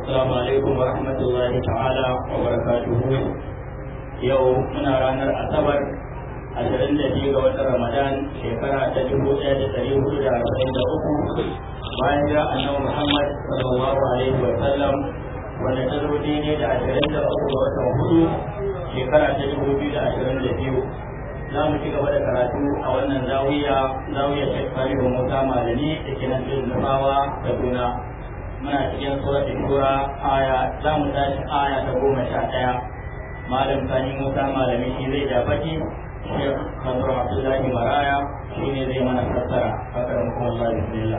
السلام عليكم ورحمة الله تعالى وبركاته يوم من رانا أصبر ashirin da biyu ga watan ramadan shekara ta dubu ɗaya da ɗari hudu da arba'in da uku bayan ga annabi muhammad sallallahu alaihi wa sallam wanda ta zo daidai da ashirin da uku ga watan hudu shekara ta dubu biyu da ashirin da biyu za mu ci gaba da karatu a wannan zawiya zawiya shek salihu musa malami da ke nan cikin nufawa kaduna muna cikin suratul shura aya za mu tashi aya ta goma sha ɗaya malam sani musa malami shi zai jafaki Syekh Mansur Abdullah Maraya ini dari mana fassara Fakaramukumullah Bismillah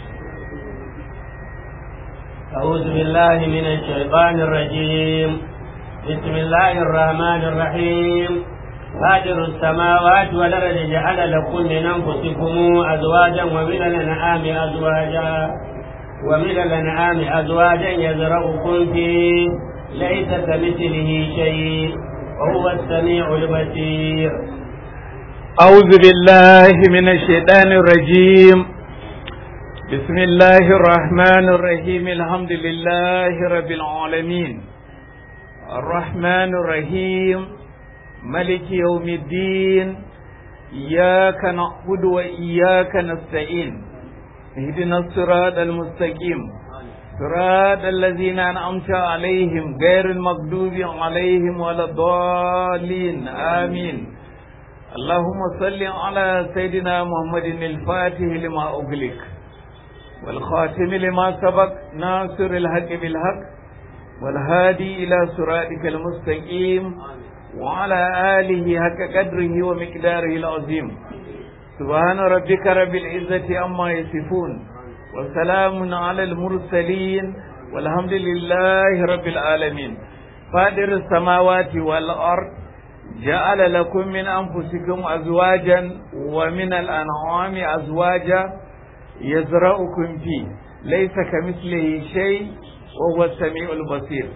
أعوذ بالله من الشيطان الرجيم بسم الله الرحمن الرحيم فاطر السماوات والأرض جعل لكم من أنفسكم أزواجا ومن الأنعام أزواجا ومن الأنعام أزواجا يزرعكم فيه ليس كمثله شيء وهو السميع البصير أعوذ بالله من الشيطان الرجيم بسم الله الرحمن الرحيم الحمد لله رب العالمين الرحمن الرحيم ملك يوم الدين إياك نعبد وإياك نستعين اهدنا الصراط المستقيم صراط الذين أنعمت عليهم غير المغضوب عليهم ولا الضالين آمين اللهم صل على سيدنا محمد الفاتح لما أغلق والخاتم لما سبق ناصر الحق بالحق والهادي إلى صراطك المستقيم وعلى آله حق قدره ومقداره العظيم سبحان ربك رب العزة عما يصفون وسلام على المرسلين والحمد لله رب العالمين فادر السماوات والأرض جعل لكم من أنفسكم أزواجا ومن الأنعام أزواجا يزرعكم فيه ليس كمثله شيء وهو السميع البصير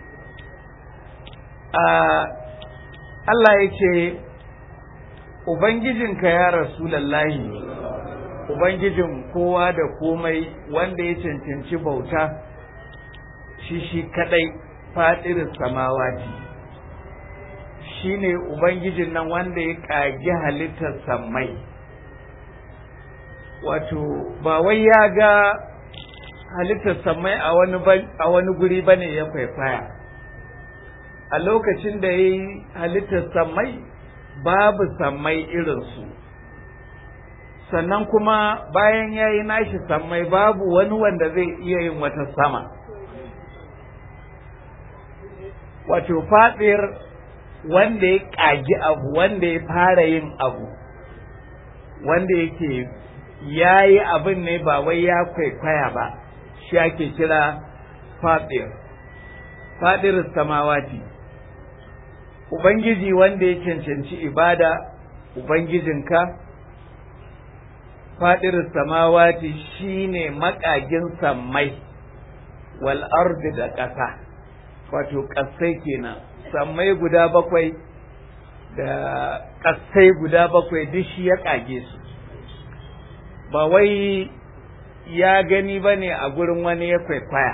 آه الله يكي Ubangijinka ya Rasulallahi Ubangijin kowa da komai wanda ya cancanci bauta shi shi kadai fadirin samawati shi ne Ubangijin nan wanda ya ƙagi halittar sammai wato ba wai ya ga halittar sammai a wani guri ba ne ya kwaikwaya a lokacin da ya yi halittar sammai babu sammai irinsu sannan kuma bayan ya yi nashi sammai babu wani wanda zai iya yin wata sama wato faɗir wanda ya ƙagi abu wanda ya fara yin abu wanda yake ya yi abin ne ba wai ya kwaikwaya ba shi ake kira faɗir faɗir samawati ubangiji wanda ya cancanci ibada ubangijinka faɗir samawati shine makagin sammai wal ardi da ƙasa wato ƙasai kenan sammai guda bakwai da ƙasai guda bakwai duk shi ya ƙage su ba wai ya gani ba ne a gurin wani ya kwaikwaya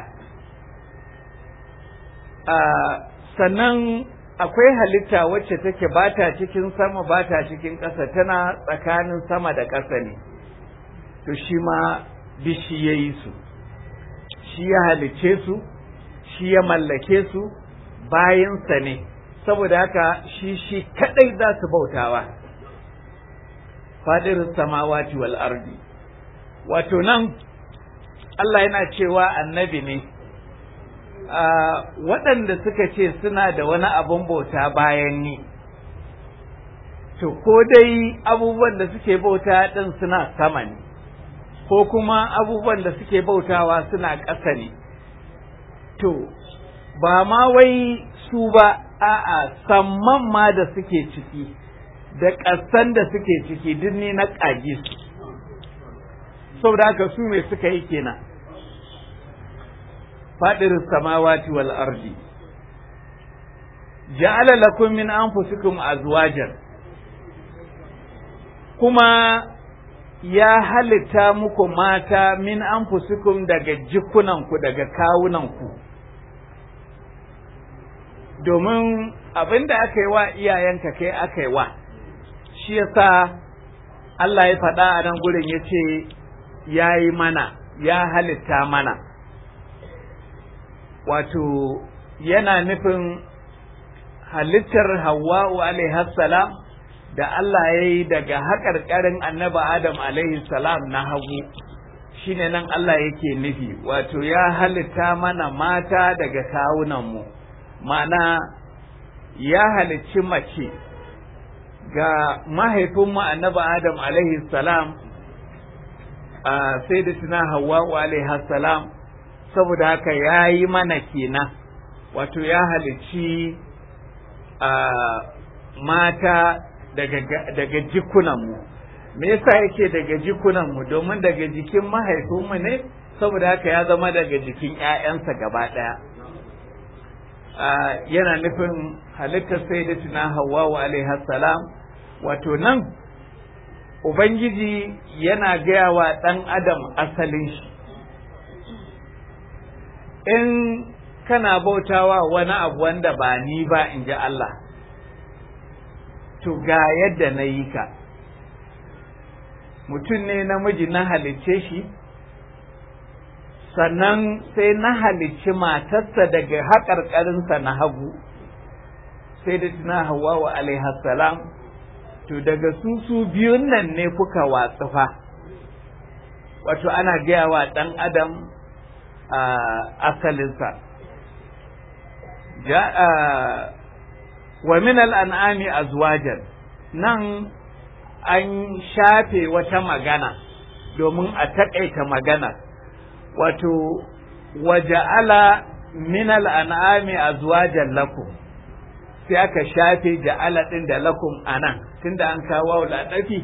sannan akwai halitta wacce take ba ta cikin sama ba ta cikin ƙasa tana tsakanin sama da ƙasa ne to shi ma bishi ya yi su shi ya halice su shi ya mallake su bayansa ne saboda haka shi shi kadai za su bautawa fadirin samawati wal ardi wato nan Allah yana cewa annabi ne waɗanda suka ce suna da wani abin bauta bayan ni to ko dai abubuwan da suke bauta ɗin suna sama ne ko kuma abubuwan da suke bautawa suna ƙasa ne to ba ma wai su ba a'a samman ma da suke ciki da ƙasan da suke ciki duk ne na ƙage su saboda haka su mai suka yi kenan faɗirin samawati wal ardi ja'ala lakum min anfusikum azwajan kuma ya halitta muku mata min anfusikum daga jikunanku daga kawunanku domin abin da aka yi wa iyayenka kai aka yi wa shi yasa Allah ya faɗa a nan gurin ya ce ya yi mana ya halitta mana wato yana nufin halittar hawa'u salam da Allah ya yi daga haƙarƙarin annaba Adam salam na hagu shine nan Allah yake nufi wato ya halitta mana mata daga kawunanmu ma'ana ya halicci mace ga mahaifinmu annaba Adam salam sai da tuna hawa'u salam saboda haka ya yi mana kenan wato ya halicci mata daga jikunanmu me yasa yake daga jikunanmu domin daga jikin mahaifinmu ne saboda haka ya zama daga jikin 'ya'yansa gaba ɗaya yana nufin halittar sai da tuna hawawa alaihi salam wato nan ubangiji yana gaya wa ɗan adam asalin shi in kana bautawa wani abu wanda ba ni ba in ji Allah to ga yadda na yi ka mutum ne namiji na halicce shi sannan sai na halicci matarsa daga haƙarƙarinsa na hagu sai da tuna hawa wa salam to daga su su biyun nan ne kuka watsufa wato ana gaya wa ɗan adam a asalinsa wa min al'an'ami azwajan nan an shafe wata magana domin a taƙaita magana wato waja'ala min al'an'ami azwajan lakum sai aka shafe ja'ala ɗin da lakum a nan tunda an kawo laɗafi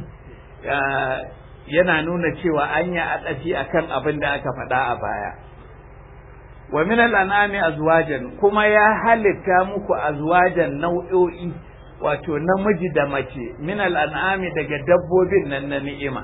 yana nuna cewa an yi adafi akan abin da aka faɗa a baya wa min al'anami azwajan kuma ya halitta muku azwajan nau'o'i wato namiji da mace min al'anami daga dabbobin nan na ni'ima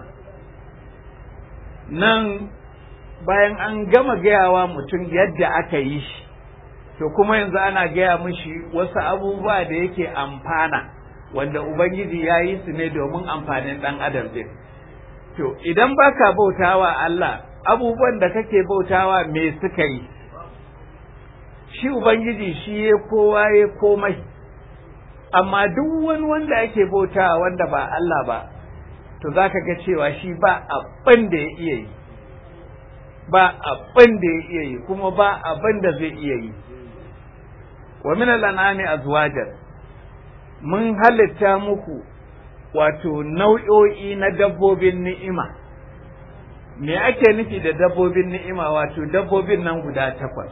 nan bayan an gama gayawa mutum yadda aka yi shi to kuma yanzu ana gaya mishi wasu abubuwa da yake amfana wanda ubangiji ya yi su ne domin amfanin ɗan adam din to idan baka bautawa Allah abubuwan da kake bautawa me suka yi shi Ubangiji shi ya kowa ya komai, amma duk wani wanda ake bautawa wanda ba Allah ba, to za ka ga cewa shi ba abin da ya iya yi, ba abin da ya iya yi, kuma ba abin da zai iya yi. Wa min al'anami azwajan mun halitta muku wato nau'o'i na dabbobin ni'ima. Me ake nufi da dabbobin ni'ima wato dabbobin nan guda takwas.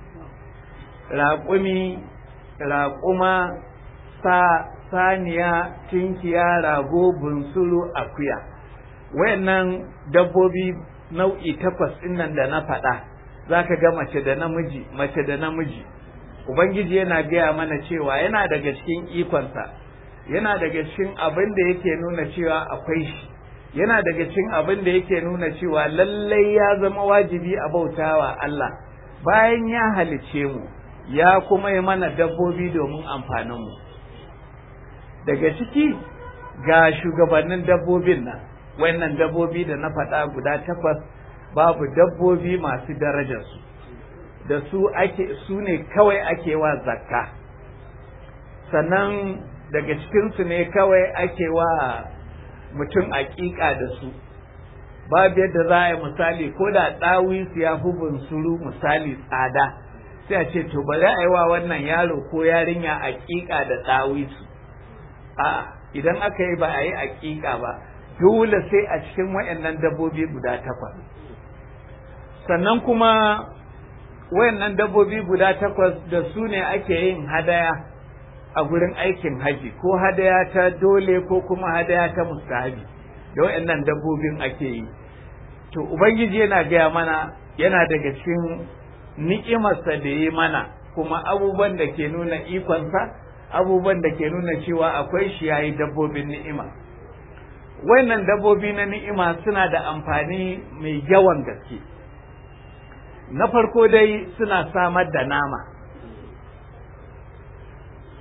raƙumi raƙuma sa saniya tinkiya rago bunsuru akuya wayannan dabbobi nau'i takwas nan da na faɗa za ka ga mace da namiji mace da namiji ubangiji yana gaya mana cewa yana daga cikin ikonsa yana daga cikin abin da yake nuna cewa akwai shi yana daga cikin abin da yake nuna cewa lallai ya zama wajibi a bautawa Allah bayan ya halice mu ya kuma yi mana dabbobi domin amfaninmu daga ciki ga shugabannin dabbobin nan wannan dabbobi da na faɗa guda takwas babu dabbobi masu darajarsu da su ake su ne kawai ake wa zakka sannan daga cikinsu ne kawai ake wa mutum aƙiƙa da su babu yadda za a yi misali ko da ɗawisu ya fi bunsuru misali tsada sai a ce to bari a yi wa wannan yaro ko yarinya aƙiƙa da ɗawisu a idan aka yi ba a yi aƙiƙa ba dole sai a cikin wayannan dabbobi guda takwas sannan kuma wayannan dabbobi guda takwas da su ne ake yin hadaya a gurin aikin haji ko hadaya ta dole ko kuma hadaya ta mustahabi da wayannan dabbobin ake yi to ubangiji yana gaya mana yana daga cikin ni'imarsa da yi mana kuma abubuwan da ke nuna ikonsa abubuwan da ke nuna cewa akwai shi yayi dabbobin ni'ima wayannan dabbobi na ni'ima suna da amfani mai yawan gaske na farko dai suna samar da nama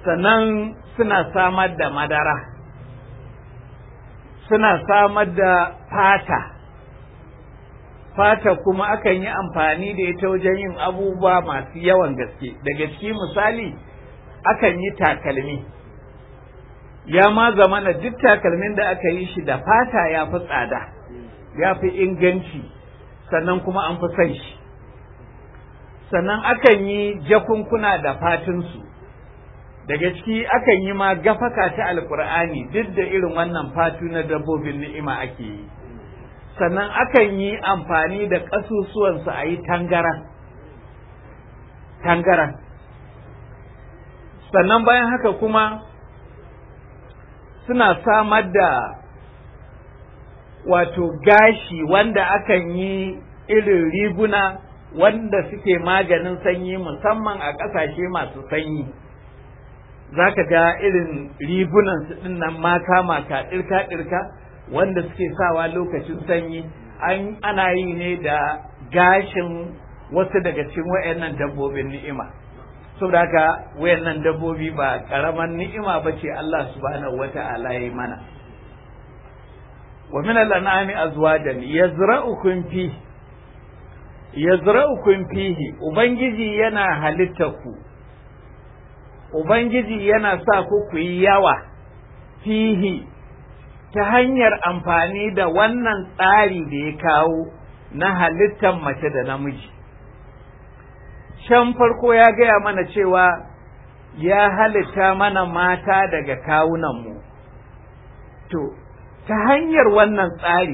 sannan suna samar da madara suna samar da fata fata kuma akan yi amfani da ita wajen yin abubuwa masu yawan gaske daga ciki misali akan yi takalmi ya ma zamana duk takalmin da aka yi shi da fata ya fi tsada ya fi inganci sannan kuma an fi son shi sannan akan yi jakunkuna da fatinsu daga ciki akan yi ma gafaka ta alkur'ani duk da irin wannan fatu na dabbobin ni'ima ake yi sannan akan yi amfani da ƙasusuwansu a yi tangaran tangaran sannan bayan haka kuma suna samar da wato gashi wanda akan yi irin riguna wanda suke maganin sanyi musamman a ƙasashe masu sanyi za ka ga irin rigunan su ɗin nan maka maka ɗirka ɗirka wanda suke sawa lokacin sanyi an ana yi ne da gashin wasu daga cikin wayannan dabbobin ni'ima saboda haka wayannan dabbobi ba karaman ni'ima ba ce Allah subhanahu wata'ala ya yi mana wa min al-an'ami azwajan yazra'ukum fi yazra'ukum fihi ubangiji yana halitta ku ubangiji yana sa ku ku yi yawa fihi ta hanyar amfani da wannan tsari da ya kawo na halittar mace da namiji can farko ya gaya mana cewa ya halitta mana mata daga kawunanmu to ta hanyar wannan tsari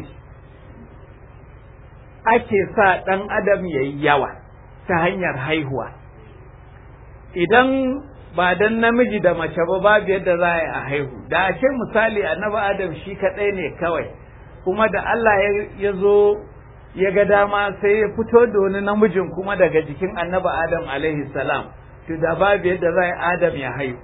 ake sa ɗan adam ya yi yawa ta hanyar haihuwa idan ba dan namiji da mace ba babu yadda za a yi a haihu da a ce misali annabi adam shi kaɗai ne kawai kuma da Allah ya zo ya ga dama sai ya fito da wani namijin kuma daga jikin annabi adam alaihi salam to da babu yadda za a yi adam ya haihu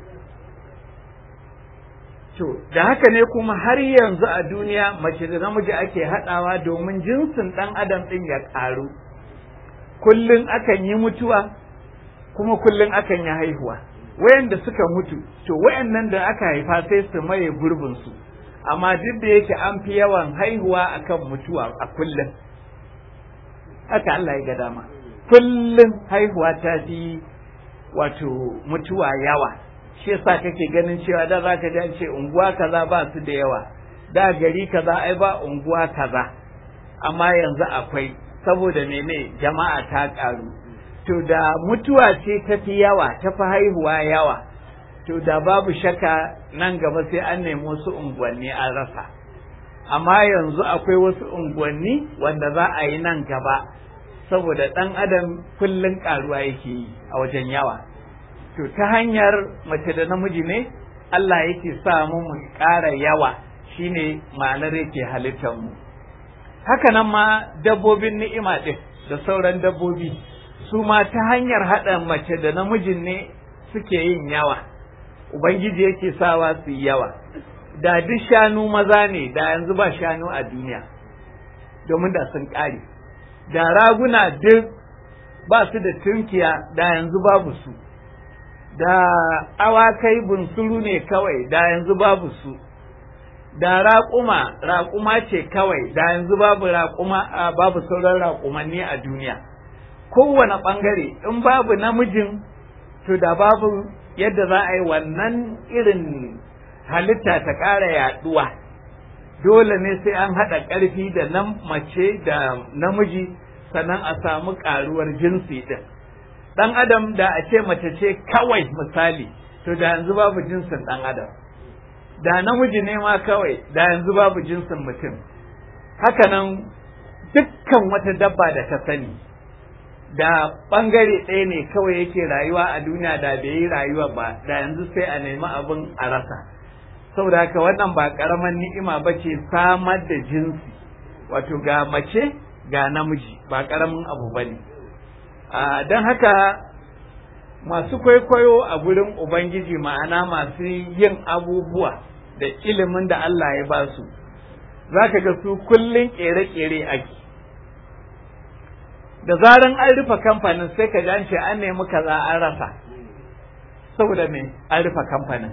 to da haka ne kuma har yanzu a duniya mace da namiji ake haɗawa domin jinsin ɗan adam ɗin ya ƙaru kullum akan yi mutuwa kuma kullum akan yi haihuwa wayanda suka mutu to wayannan da aka haifa sai su maye gurbin su amma duk da yake an fi yawan haihuwa akan mutuwa a kullum haka Allah ya ga dama kullum haihuwa ta fi wato mutuwa yawa shi yasa kake ganin cewa da zaka ji an ce unguwa kaza ba su da yawa da gari kaza ai ba unguwa kaza amma yanzu akwai saboda mene jama'a ta karu to da mutuwa ce ta fi yawa ta fi haihuwa yawa to da babu shaka nan gaba sai an nemi wasu unguwanni an rasa amma yanzu akwai wasu unguwanni wanda za a yi nan gaba saboda ɗan adam kullum ƙaruwa yake yi a wajen yawa to ta hanyar mace da namiji ne Allah yake sa mu mu ƙara yawa shine ma'anar yake halittar mu haka nan ma dabbobin ni'ima ɗin da sauran dabbobi su ma ta hanyar haɗa mace da namijin ne suke yin yawa ubangiji yake sawa su yi yawa da duk shanu maza ne da yanzu ba shanu a duniya domin da sun ƙare da raguna duk ba su da tunkiya da yanzu babu su da awakai bunsuru ne kawai da yanzu babu su da raƙuma raƙuma ce kawai da yanzu babu raƙuma babu sauran raƙumanni a duniya kowane ɓangare in babu namijin to da babu yadda za a yi wannan irin halitta ta ƙara yaɗuwa dole ne sai an haɗa ƙarfi da nan mace da namiji sannan a samu ƙaruwar jinsi ɗin ɗan adam da a ce mace ce kawai misali to da yanzu babu jinsin ɗan adam da namiji ne ma kawai da yanzu babu jinsin mutum hakanan dukkan wata dabba da ta sani da ɓangare ɗaya ne kawai yake rayuwa a duniya da bai yi rayuwa ba da yanzu sai a nemi abin a rasa saboda haka wannan ba ƙaramin ni'ima ba ce samar da jinsi wato ga mace ga namiji ba ƙaramin abu ba ne don haka masu kwaikwayo a gurin ubangiji ma'ana masu yin abubuwa da ilimin da Allah ya ba su za ka ga su kullum ƙere-ƙere ake da zaran an rufe kamfanin sai ka an ce an nemi kaza an rasa saboda me an rufe kamfanin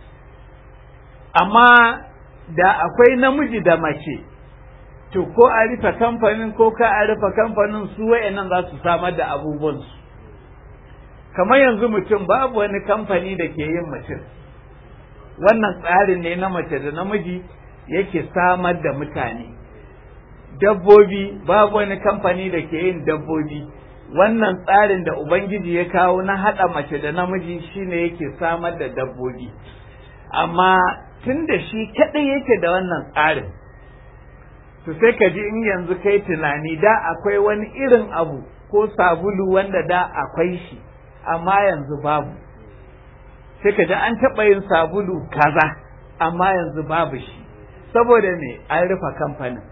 amma da akwai namiji da mace to ko a rufe kamfanin ko ka a rufe kamfanin su wayannan za su samar da abubuwansu kamar yanzu mutum babu wani kamfani da ke yin mutum wannan tsarin ne na mace da namiji yake samar da mutane dabbobi babu wani kamfani da ke yin dabbobi wannan tsarin da ubangiji ya kawo na haɗa mace da namiji shine yake samar da dabbobi amma tun da shi kaɗai yake da wannan tsarin to sai ka ji in yanzu kai tunani da akwai wani irin abu ko sabulu wanda da akwai shi amma yanzu babu sai ka ji an taɓa yin sabulu kaza amma yanzu babu shi saboda me an rufe kamfanin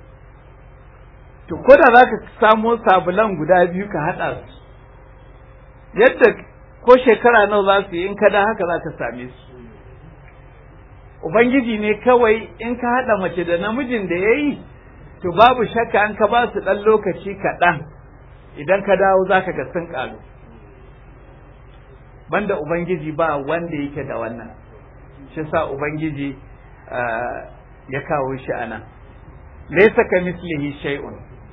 to ko da za ka samo sabulan guda biyu ka haɗa su yadda ko shekara nawa za su yi in ka da haka za ka same su Ubangiji ne kawai in ka haɗa mace da namijin da ya yi, to babu shakka an ka ba su ɗan lokaci kaɗan idan ka dawo za ka ga sun ƙaru. Banda Ubangiji ba wanda yake da wannan, shi sa Ubangiji ya kawo shi a nan. Laisa ka mislihi shay'un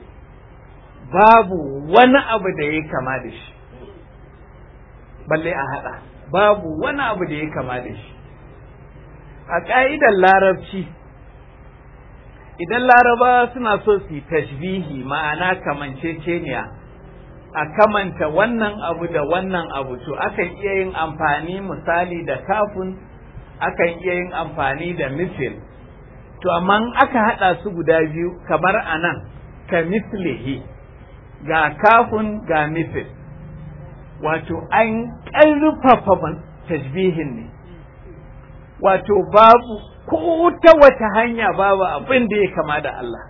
babu wani abu da ya kama da shi, balle a haɗa, babu wani abu da ya kama da shi. a ƙa'idar larabci idan laraba suna so su yi tashbihi ma'ana kamanceceniya a kamanta wannan abu da wannan abu to akan iya yin amfani misali da kafin akan iya yin amfani da misil to amma aka haɗa su guda biyu kamar a nan ka mislihi ga kafin ga misil wato an ƙarfafa tashbihin ne wato babu ko ta wata hanya babu abin da ya kama da Allah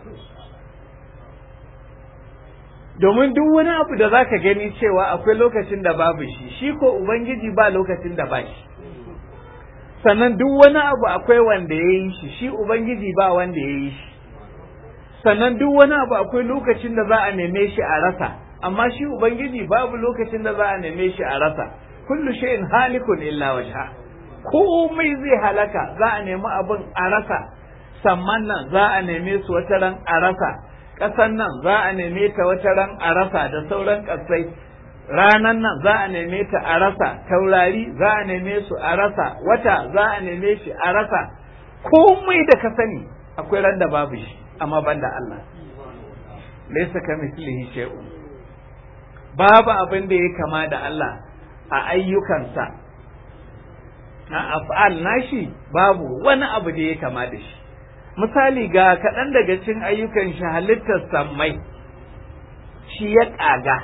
domin duk wani abu da zaka gani cewa akwai lokacin da babu shi shi ko ubangiji ba lokacin da ba shi sannan duk wani abu akwai wanda ya yi shi shi ubangiji ba wanda ya yi shi sannan duk wani abu akwai lokacin da za a neme shi a rasa amma shi ubangiji babu lokacin da za a neme shi a rasa kullu shay'in halikun illa wajha komai zai halaka za a nemi abin a rasa samman nan za a neme su wata ran a rasa ƙasan nan za a neme ta wata ran a rasa da sauran ƙasai ranan nan za a neme ta a rasa taurari za a neme su a rasa wata za a neme shi a rasa komai da ka sani akwai ran da babu shi amma banda Allah laysa kamithlihi shay'un babu abin da ya kama da Allah a ayyukansa na af'al nashi babu wani abu da ya kama da shi misali ga kaɗan daga cikin ayyukan shi halittar sammai shi ya ƙaga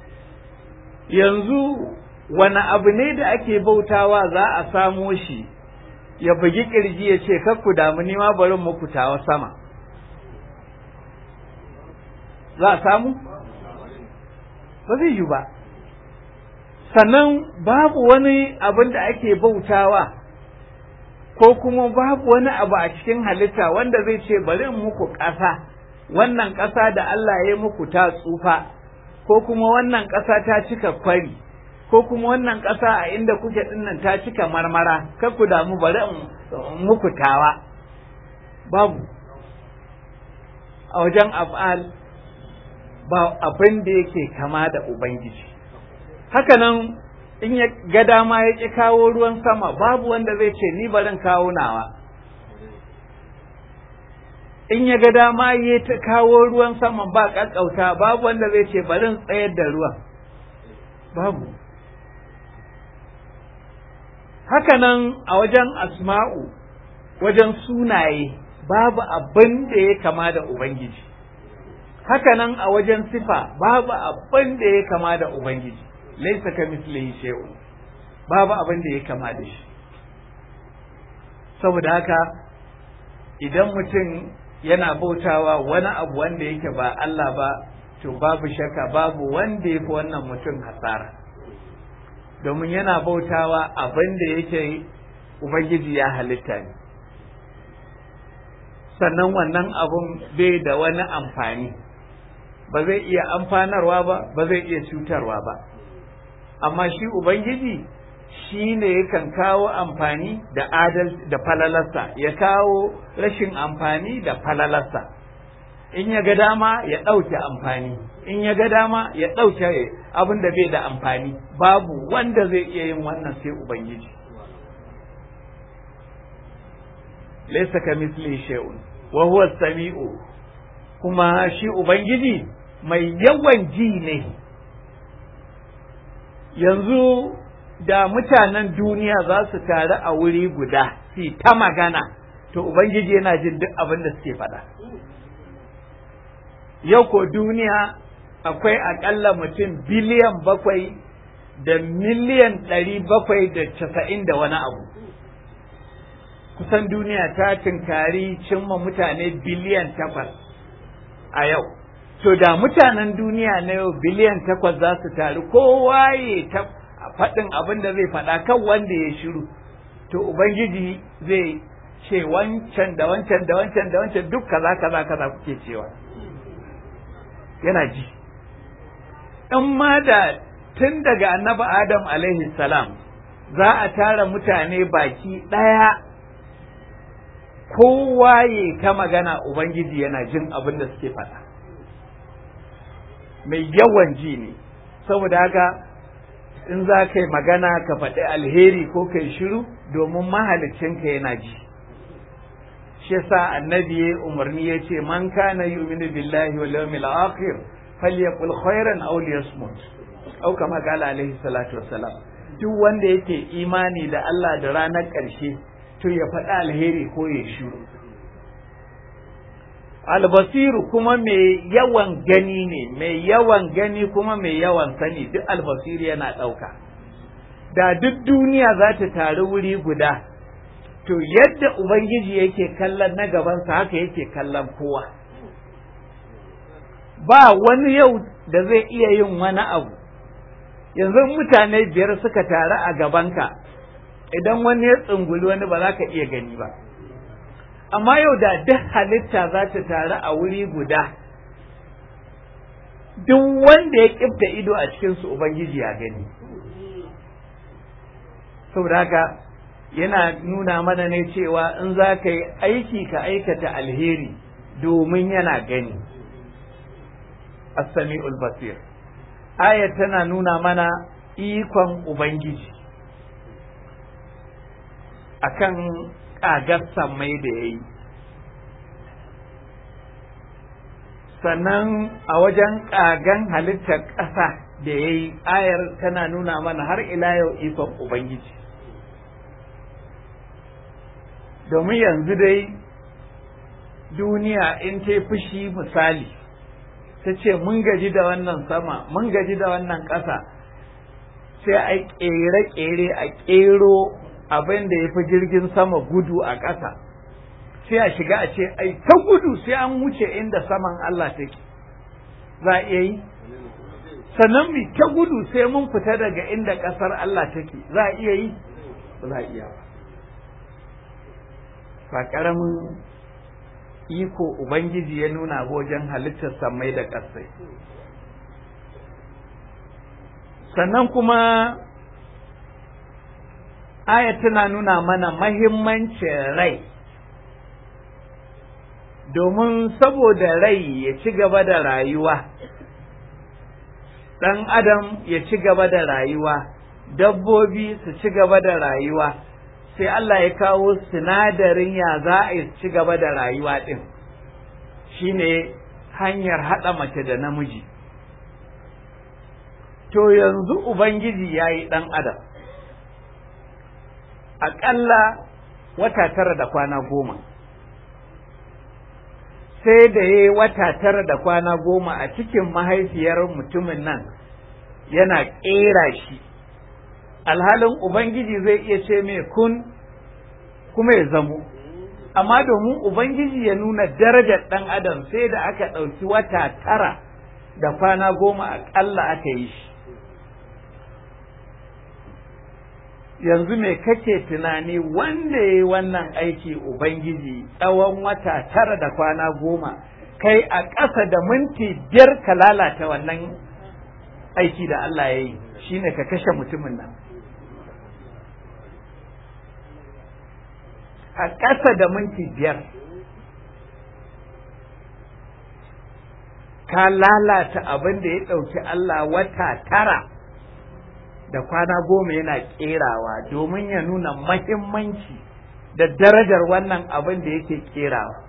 yanzu wani abu ne da ake bautawa za a samo shi ya bugi ƙirji ya ce ku damu nima bari muku tawa sama za a samu ba zai yi ba sannan babu wani abin da ake bautawa ko kuma babu wani abu a cikin halitta wanda zai ce bari in muku ƙasa wannan ƙasa da Allah ya muku ta tsufa ko kuma wannan ƙasa ta cika kwari ko kuma wannan ƙasa a inda kuke dinnan ta cika marmara kar ku damu bari in muku tawa babu a wajen af'al ba abin da yake kama da ubangiji hakanan in ya ga dama ya ƙi kawo ruwan sama babu wanda zai ce ni barin kawo nawa in ya ga dama ya ta kawo ruwan sama ba ƙaƙƙauta babu wanda zai ce barin tsayar da ruwan babu hakanan a wajen asma'u wajen sunaye babu abin da ya kama da ubangiji hakanan a wajen sifa babu abin da ya kama da ubangiji laisa ka mislihi shay'un babu abin da ya kama da shi saboda haka idan mutum yana bautawa wani abu wanda yake ba Allah ba to babu shakka babu wanda ya fi wannan mutum hasara domin yana bautawa abin da yake ubangiji ya halitta ne sannan wannan abun bai da wani amfani ba zai iya amfanarwa ba ba zai iya cutarwa ba amma shi ubangiji shi ne yakan kawo amfani da adal da falalarsa ya kawo rashin amfani da falalarsa in ya ga dama ya ɗauke amfani in ya ga dama ya ɗauke abin da bai da amfani babu wanda zai iya yin wannan sai ubangiji laysa kamithli shay'un wa huwa samiu kuma shi ubangiji mai yawan ji ne yanzu da mutanen duniya za su taru a wuri guda su ta magana to ubangiji yana jin duk abin da suke faɗa yau ko duniya akwai aƙalla mutum biliyan bakwai da miliyan ɗari bakwai da casa'in da wani abu kusan duniya ta tunkari cimma mutane biliyan takwas a yau to da mutanen duniya na yau biliyan takwas za su taru kowa ya ta faɗin abin da zai faɗa kan wanda ya shiru to ubangiji zai ce wancan da wancan da wancan da wancan duk kaza kaza kaza kuke cewa yana ji in ma da tun daga annabi adam alaihi salam za a tara mutane baki ɗaya kowa ya ta magana ubangiji yana jin abin da suke faɗa mai yawan ji ne saboda haka in za ka yi magana ka faɗi alheri ko kai shiru domin mahalicinka yana ji shi yasa annabi ya umarni ya ce man kana yu'minu billahi wal yawmil akhir falyaqul khairan aw liyasmut au kama qala alaihi salatu wassalam duk wanda yake imani da Allah da ranar ƙarshe to ya faɗi alheri ko ya shiru albasiru kuma mai yawan gani ne mai yawan gani kuma mai yawan sani duk albasiru yana ɗauka da duk duniya za ta taru wuri guda to yadda ubangiji yake kallon na gabansa haka yake kallon kowa ba wani yau da zai iya yin wani abu yanzu mutane biyar suka taru a gabanka idan wani ya tsunguli wani ba za ka iya gani ba amma yau da duk halitta za ta taru a wuri guda duk wanda ya kifta ido a cikinsu ubangiji ya gani saboda haka yana nuna mana ne cewa in za ka yi aiki ka aikata alheri domin yana gani as-sami'ul basir ayat tana nuna mana ikon ubangiji akan ƙagar sammai da ya yi sannan a wajen ƙagan halittar ƙasa da ya yi ayar tana nuna mana har ila yau ikon ubangiji domin yanzu dai duniya in ta fushi misali ta ce mun gaji da wannan sama mun gaji da wannan ƙasa sai a ƙere-ƙere a ƙero abin da ya fi jirgin sama gudu a ƙasa sai a shiga a ce ai ta gudu sai an wuce inda saman Allah take za a iya yi sannan mu ta gudu sai mun fita daga inda ƙasar Allah take za a iya yi ba za a iya ba ba ƙaramin iko Ubangiji ya nuna wajen halittar samai da ƙasai sannan kuma aya tana nuna mana mahimmancin rai domin saboda rai ya ci gaba da rayuwa ɗan adam ya ci gaba da rayuwa dabbobi su ci gaba da rayuwa sai Allah ya kawo sinadarin ya za a ci gaba da rayuwa ɗin shine hanyar haɗa mace da namiji to yanzu ubangiji ya yi ɗan adam aƙalla wata tara da kwana goma sai da ya yi wata tara da kwana goma a cikin mahaifiyar mutumin nan yana ƙera shi alhalin ubangiji zai iya ce mai kun kuma ya zamo amma domin ubangiji ya nuna darajar ɗan adam sai da aka ɗauki wata tara da kwana goma aƙalla aka yi shi yanzu me kake tunani wanda ya yi wannan aiki Ubangiji tsawon wata tara da kwana goma kai a ƙasa da minti biyar ka lalata wannan aiki da Allah ya yi shine ka kashe mutumin nan a ƙasa da minti biyar ka lalata abin da ya ɗauki Allah wata tara da kwana goma yana ƙerawa domin ya nuna mahimmanci da darajar wannan abin da yake ƙerawa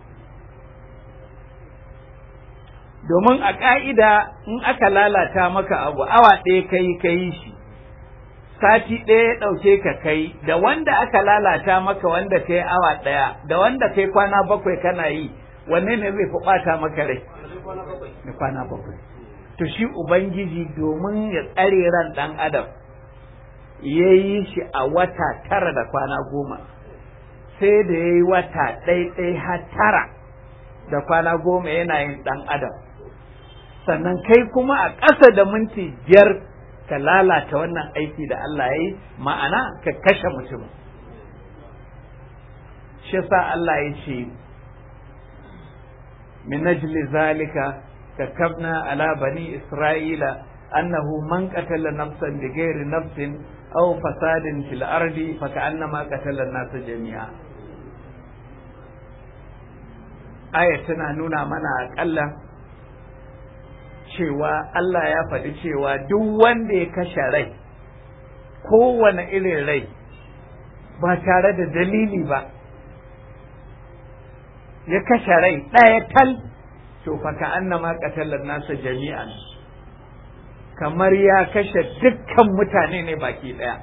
domin a ƙa'ida in aka lalata maka abu awa ɗaya kai kai shi sati ɗaya ya ɗauke ka kai da wanda aka lalata maka wanda kai awa ɗaya da wanda kai kwana bakwai kana yi wanne ne zai fi ɓata maka rai na kwana bakwai to shi ubangiji domin ya tsare ran ɗan adam ya yi shi a wata tara da kwana goma sai da ya yi wata ɗaiɗai har tara da kwana goma yana yin ɗan adam sannan kai kuma a ƙasa da minti biyar ka lalata wannan aiki da Allah ya yi ma'ana ka kashe mutum shi sa Allah ya ce min ajli zalika كتبنا على بني إسرائيل أنه من قتل نفسا بغير نفس أو فساد في الأرض فكأنما قتل الناس جميعا آية tana nuna mana aƙalla cewa Allah ya faɗi cewa duk wanda ya kashe rai kowane irin rai ba tare da dalili ba ya kashe rai ɗaya tal to fa ka annama qatalan nasa jami'an kamar ya kashe dukkan mutane ne baki daya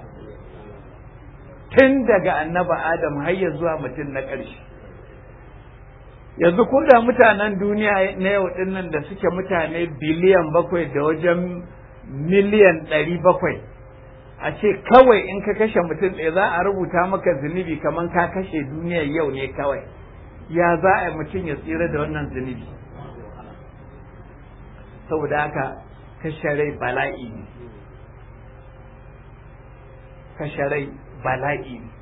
tun daga annaba adam har ya zuwa mutum na ƙarshe yanzu ko da mutanen duniya na yau din nan da suke mutane biliyan bakwai da wajen miliyan ɗari bakwai a ce kawai in ka kashe mutum ɗaya za a rubuta maka zunubi kamar ka kashe duniyar yau ne kawai ya za a mutum ya tsira da wannan zunubi saboda haka kashe rai bala'i ne kashe rai bala'i ne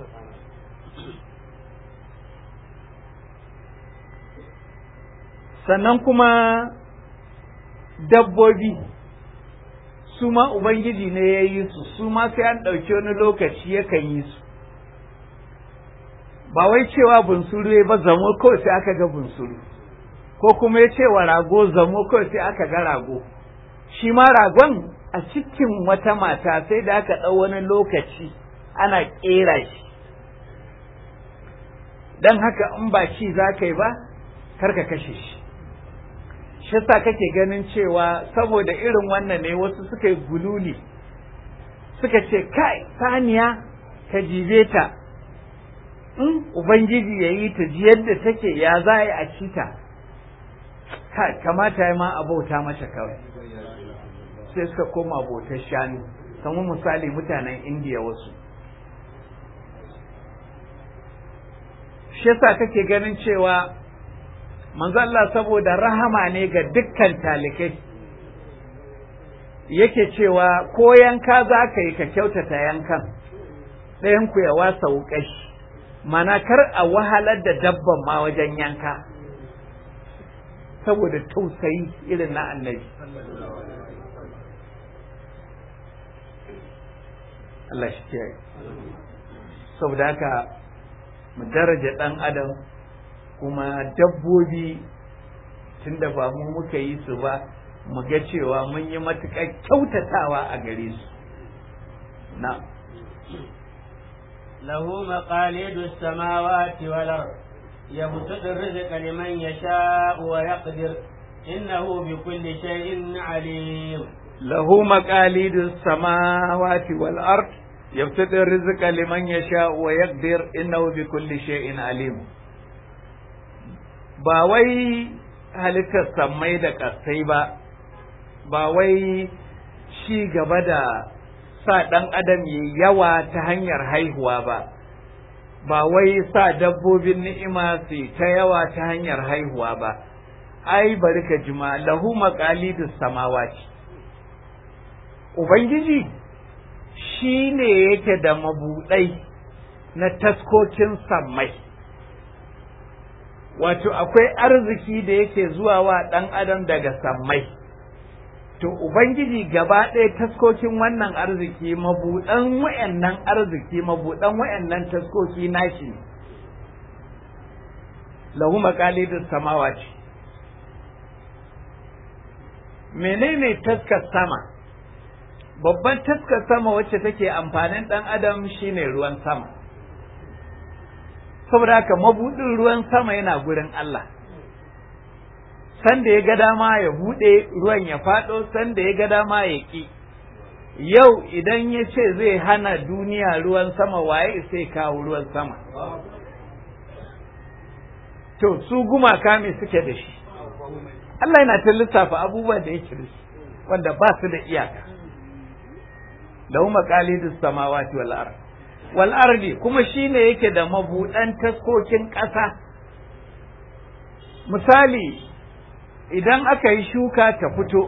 sannan kuma dabbobi su ma ubangiji ne ya yi su su ma sai an ɗauki wani lokaci yakan yi su ba wai cewa bunsuru ya ba zamo kawai sai aka ga bunsuru ko kuma ya ce wa rago zamo kawai sai aka ga rago shi ma ragon a cikin wata mata sai da aka ɗau wani lokaci ana ƙera shi don haka in ba ci za ka yi ba karka kashe shi shi sa kake ganin cewa saboda irin wannan ne wasu suka yi gululi suka ce kai saniya ka jibe ta in ubangiji ya yi ta ji yadda take ya za a yi a ci ta kamata ya ma a bauta mata kawai sai suka koma bautar shanu kamar misali mutanen indiya wasu shi yasa kake ganin cewa manzo Allah saboda rahama ne ga dukkan talikai yake cewa ko yanka za ka yi ka kyautata yankan ɗayan ku ya wasa wuƙashi mana kar a wahalar da dabban ma wajen yanka saboda tausayi irin na annabi Allah shi kiyaye saboda haka mu daraja ɗan adam kuma dabbobi tunda ba mu muka yi su ba mu ga cewa mun yi matuƙar kyautatawa a gare su na له مقاليد السماوات والأرض يبسط الرزق لمن يشاء ويقدر إنه بكل شيء عليم له مقاليد السماوات والأرض يبسط الرزق لمن يشاء ويقدر إنه بكل شيء عليم ba wai halittar sammai da ƙasai ba ba wai ci gaba da sa ɗan adam ya yawa ta hanyar haihuwa ba ba wai sa dabbobin ni'ima su ta yawa ta hanyar haihuwa ba ai bari ka jima lahu maqalidus samawati ubangiji shi ne yake da mabuɗai na taskokin sammai wato akwai arziki da yake zuwa wa ɗan adam daga sammai to ubangiji gaba ɗaya taskokin wannan arziki mabuɗan wayannan arziki mabuɗan wayannan taskoki nashi ne lahu maqalidus samawati menene taskar sama babban taskar sama wacce take amfanin ɗan adam shine ruwan sama saboda haka mabuɗin ruwan sama yana gurin Allah sanda ya ga dama ya buɗe ruwan ya faɗo sanda ya ga dama ya ƙi yau idan ya ce zai hana duniya ruwan sama waye sai kawo ruwan sama to su gumaka me suke da shi Allah yana ta lissafa abubuwan da yake da shi wanda ba su da iyaka lahu maqalidus samawati wal ard wal ardi kuma shine yake da mabudan taskokin ƙasa misali idan aka yi shuka ta fito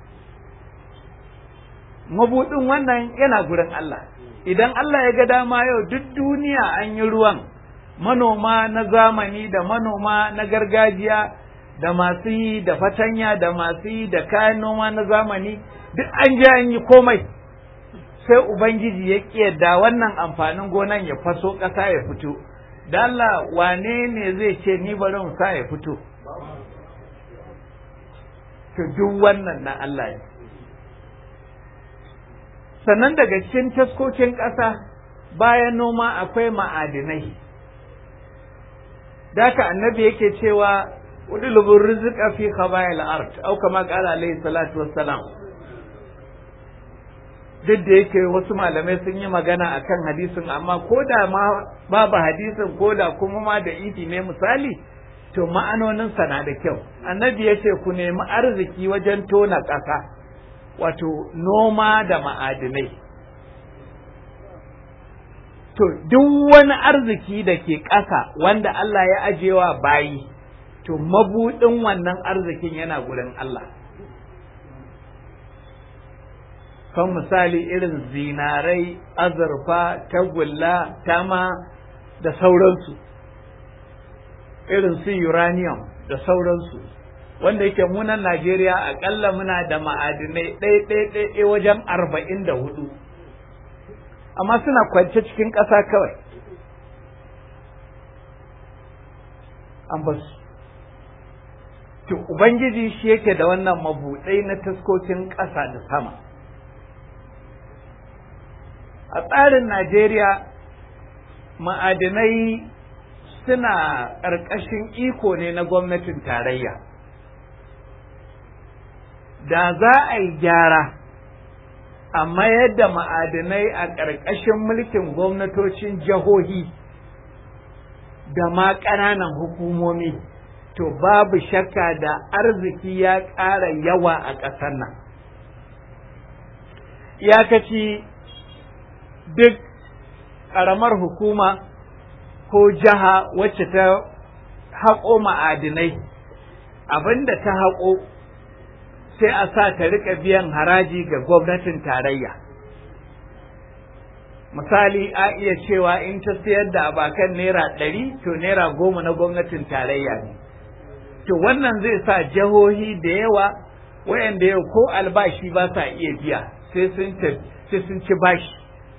mabudin wannan yana gurin Allah idan Allah ya ga dama yau duk duniya an yi ruwan manoma na zamani da manoma na gargajiya da masu yi da fatanya da masu yi da kayan noma na zamani duk an je an yi komai sai ubangiji ya yadda wannan amfanin gonan ya faso ƙasa ya fito da Allah wane ne zai ce ni bari in sa ya fito to duk wannan na Allah ne sannan daga cikin taskokin ƙasa bayan noma akwai ma'adinai daka annabi yake cewa udulubur rizqa fi khabayil ard au kama qala alayhi salatu wassalam duk da yake wasu malamai sun yi magana akan hadisin amma ko da ma babu hadisin ko da kuma ma da idi ne misali to ma'anonin na da kyau annabi ya ce ku nemi arziki wajen tona ƙasa wato noma da ma'adinai to duk wani arziki da ke ƙasa wanda Allah ya ajewa bayi to mabuɗin wannan arzikin yana gurin Allah kan misali irin zinarai azurfa tagulla tama da sauransu irin su uranium da sauransu wanda yake munan Najeriya akalla muna da ma'adinai ɗaya wajen arba'in da hudu amma suna kwance cikin ƙasa kawai an basu to ubangiji shi yake da wannan mabuɗai na taskokin ƙasa da sama a tsarin Najeriya ma'adinai suna ƙarƙashin iko ne na gwamnatin tarayya da za a yi gyara a mayar da ma'adinai a ƙarƙashin mulkin gwamnatocin jihohi da ma ƙananan hukumomi to babu shakka da arziki ya ƙara yawa a ƙasar nan iyakaci duk ƙaramar hukuma ko jiha wacce ta haƙo ma'adinai abinda ta haƙo sai a sa ta rika biyan haraji ga gwamnatin tarayya misali a iya cewa in ta sayar da abakan naira ɗari to naira goma na gwamnatin tarayya ne to wannan zai sa jihohi da yawa wayanda yau ko albashi ba sa iya biya sai sun ci bashi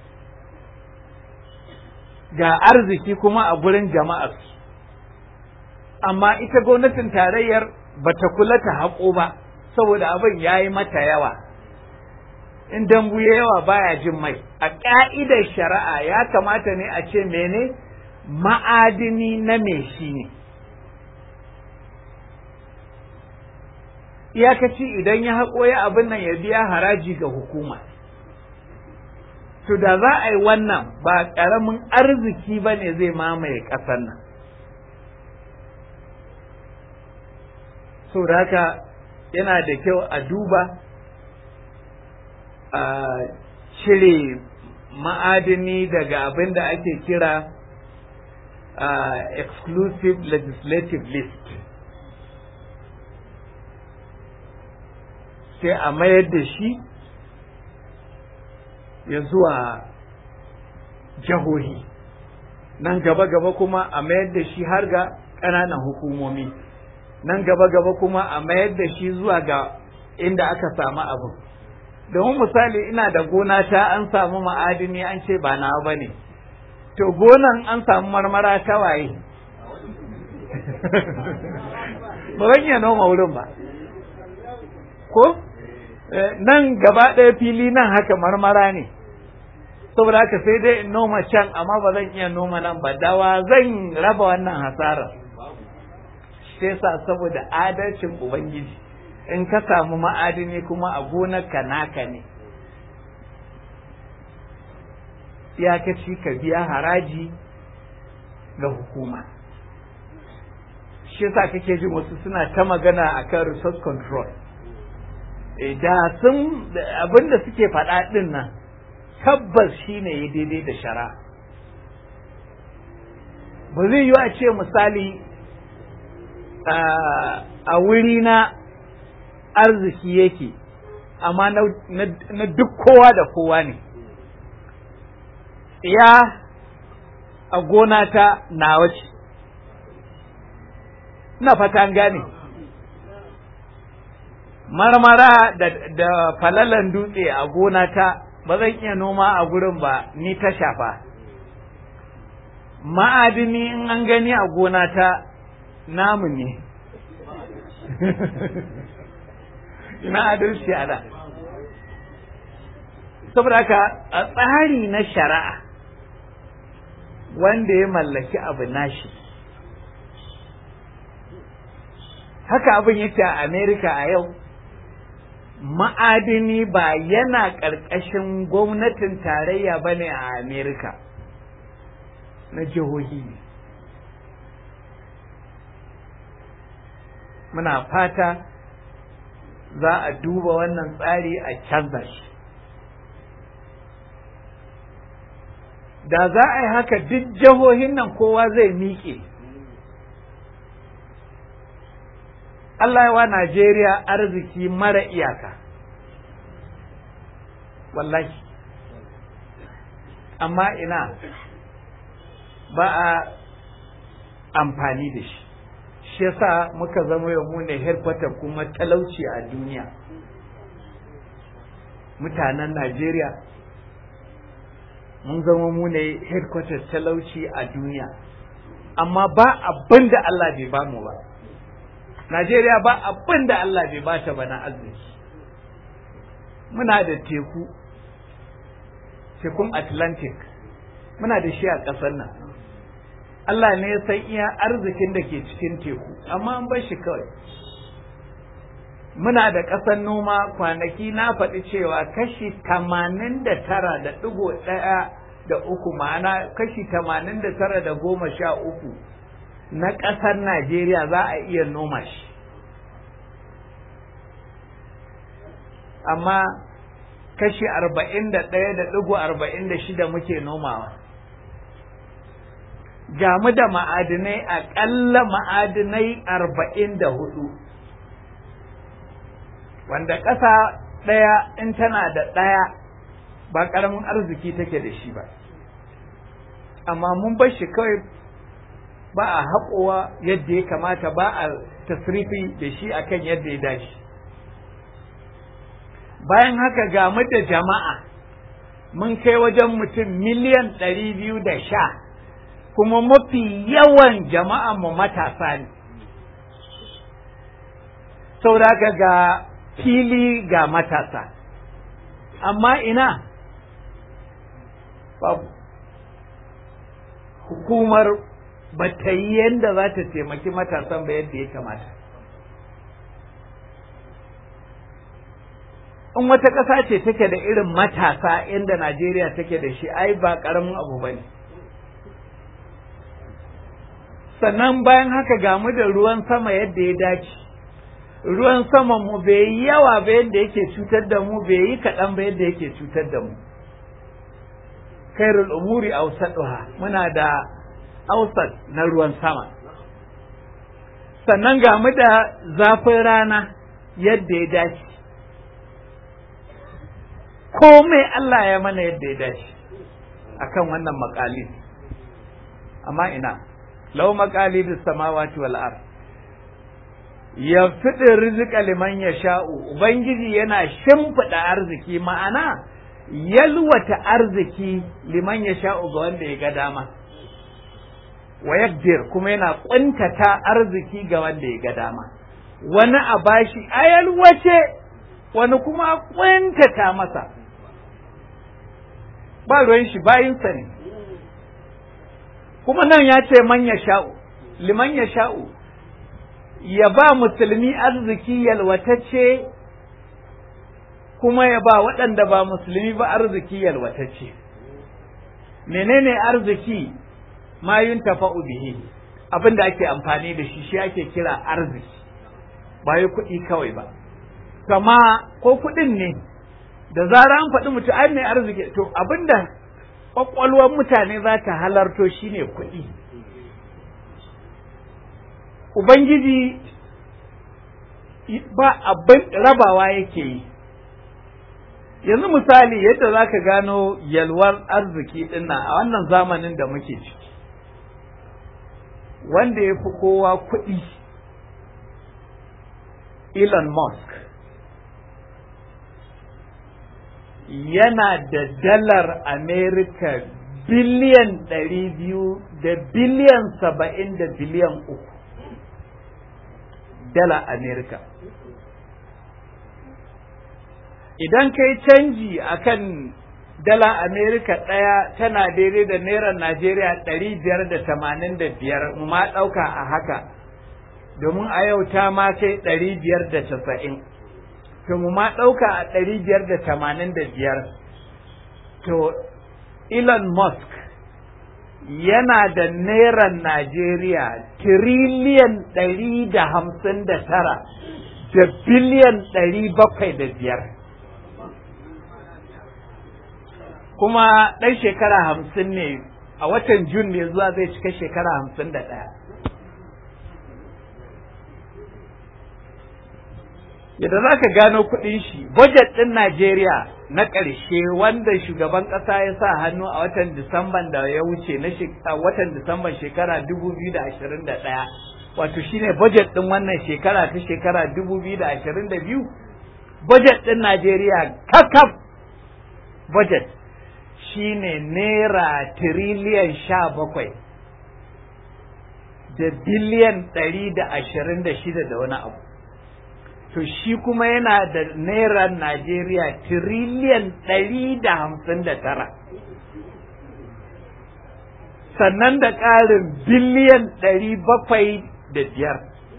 ga arziki kuma a gurin jama'ar amma ita gwamnatin tarayyar bata kula ta haƙo ba saboda abin ya yi mata yawa in dambu ya yawa baya jin mai a ƙa'idar shari'a ya kamata ne a ce mene ma'adini na me shi ne iyakaci idan ya haƙo ya abin nan ya biya haraji ga hukuma to da za a yi wannan ba ƙaramin arziki ba ne zai mamaye ƙasar nan so haka yana da kyau a duba a cire ma'adini daga abin da ake kira exclusive legislative list sai a mayar da shi ya zuwa jahohi nan gaba-gaba kuma a mayar da shi har ga ƙananan hukumomi nan gaba-gaba kuma a mayar da shi zuwa ga inda aka samu abin domin misali ina da gona ta an samu ma'adini an ce ba nawa ba ne to gonan an samu marmara ta waye ba zan iya noma wurin ba ko nan gaba ɗaya fili nan haka marmara ne saboda haka sai dai in noma can amma ba zan iya noma nan ba dawa zan raba wannan hasarar sai sa saboda adalcin ubangiji in ka samu ma'adini kuma a gonarka naka ne iyakaci ka biya haraji ga hukuma shi yasa kake jin wasu suna ta magana akan resource control da sun abinda suke faɗa ɗin nan tabbas shine ya daidai da shara ba zai yi a ce misali a wuri na arziki yake amma na duk kowa da kowa ne ya a gona ta nawa ce na fata gane marmara da, da falalan dutse a gona ta ba zan iya noma a gurin ba ni ta shafa ma'adini in an gani a gona ta namu ne ina adalci a da saboda haka a tsari na shari'a wanda ya mallaki abu nashi haka abin yake a amerika a yau ma'adini ba yana ƙarƙashin gwamnatin tarayya ba ne a amerika na jihohi ne muna fata za a duba wannan tsari a canza shi da za a yi haka duk jihohin nan kowa zai miƙe Allah ya wa Najeriya arziki mara iyaka wallahi amma ina ba a amfani da shi shi yasa muka zama yau mu ne headquarter kuma talauci a duniya mutanen Najeriya mun zama mu ne headquarter talauci a duniya amma ba abin da Allah bai ba mu ba Najeriya ba abin da Allah bai ba ta ba na arziki muna da teku tekun Atlantic muna da shi a ƙasar nan Allah ne ya san iya arzikin da ke cikin teku amma an bar shi kawai muna da ƙasar noma kwanaki na faɗi cewa kashi tamanin da tara da ɗigo ɗaya da uku ma'ana kashi tamanin da tara da goma sha uku na ƙasar Najeriya za a iya noma shi amma kashi arba'in da ɗaya da ɗigo arba'in da shida muke nomawa ga mu da ma'adinai aƙalla ma'adinai arba'in da hudu wanda ƙasa ɗaya in tana da ɗaya ba ƙaramin arziki take da shi ba amma mun bar shi kawai ba a haƙowa yadda ya kamata ba a tasrifi da shi akan yadda ya dace bayan haka ga mu da jama'a mun kai wajen mutum miliyan ɗari biyu da sha kuma mafi yawan jama'a mu matasa ne saboda ga fili ga matasa amma ina babu hukumar ba ta yi yadda za ta taimaki matasan ba yadda ya kamata in wata ƙasa ce take da irin matasa inda Najeriya take da shi ai ba ƙaramin abu ba ne sannan bayan haka gamu da ruwan sama yadda ya dace ruwan sama mu bai yi yawa ba yadda yake cutar da mu bai yi kaɗan ba yadda yake cutar da mu khairul umuri awsaduha muna da ausat na ruwan sama sannan ga mu da zafin rana yadda ya dace komai Allah ya mana yadda ya dace akan wannan makalin amma ina lau makalidus samawati wal ard ya fiɗin rizika liman ya sha'u ubangiji yana shimfiɗa arziki ma'ana yalwata arziki liman ya sha'u ga wanda ya ga dama wa yakdir kuma yana ƙuntata arziki ga wanda ya ga dama wani a bashi a yalwace wani kuma a ƙuntata masa ba ruwan shi bayinsa ne kuma nan ya ce man ya sha'u liman ya sha'u ya ba musulmi arziki yalwatacce kuma ya ba waɗanda ba musulmi ba arziki yalwatacce menene arziki ma yun tafa'u bihi abin da ake amfani da shi shi ake kira arziki ba yi kuɗi kawai ba kama ko kuɗin ne da zara an faɗi mutum ai mai arziki to abinda ƙwaƙwalwar mutane za ta halarto shine kuɗi ubangiji ba abin rabawa yake yi yanzu misali yadda za ka gano yalwar arziki dinnan a wannan zamanin da muke ciki wanda ya fi kowa kuɗi Elon Musk yana da dalar Amerika biliyan ɗari biyu da biliyan saba'in da biliyan uku dala Amerika. Idan ka yi canji akan dala Amerika ɗaya tana daidai da naira Najeriya ɗari biyar da tamanin da biyar ma ɗauka a haka domin a yau ta ma kai ɗari biyar da casa'in. to mu ma ɗauka a ɗari biyar da tamanin da biyar to Elon Musk yana da neran Najeriya tiriliyan ɗari da hamsin da tara da biliyan ɗari bakwai da biyar kuma ɗan shekara hamsin ne a watan Jun ne zuwa zai cika shekara hamsin da ɗaya yadda za ka gano kuɗin shi budget ɗin Najeriya na ƙarshe wanda shugaban ƙasa ya sa hannu a watan Disamban da ya wuce na watan Disamban shekara 2021 wato shine budget ɗin wannan shekara ta shekara 2022 budget ɗin Najeriya kakaf budget shine naira tiriliyan sha bakwai da biliyan ɗari da ashirin da shida da wani abu to shi kuma yana da naira Najeriya tiriliyan ɗari da hamsin da tara. Sannan da ƙarin biliyan ɗari bakwai da biyar.